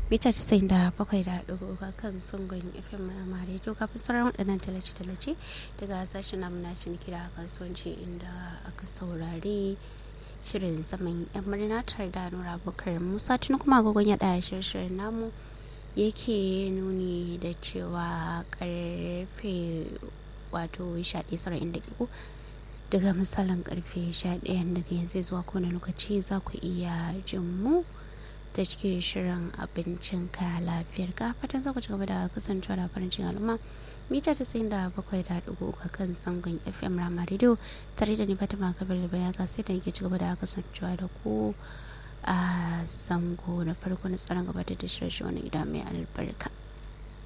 mita casa'in da bakwai da ɗigo ga kan sungun fm na rediyo kafin sauran waɗannan talace-talace daga sashen namu na ciniki da kasuwanci inda aka saurari shirin zaman yan murna tare da nura bukar musa tun kuma agogon ya ɗaya shirin namu yake nuni da cewa karfe wato shaɗe sara'in da daga misalin karfe 11 daga yanzu zuwa kowane lokaci za ku iya jin mu ta cikin shirin abincin ka lafiyar ka fatan za ku ci gaba da kasancewa da farin cikin al'umma mita ta sayin da bakwai da dugu ga kan sangon fm rama radio tare da ni fatima kabir da bayan sai da yake ci gaba da kasancewa da ku a zango na farko na tsaron gabatar da shirye wani gida mai albarka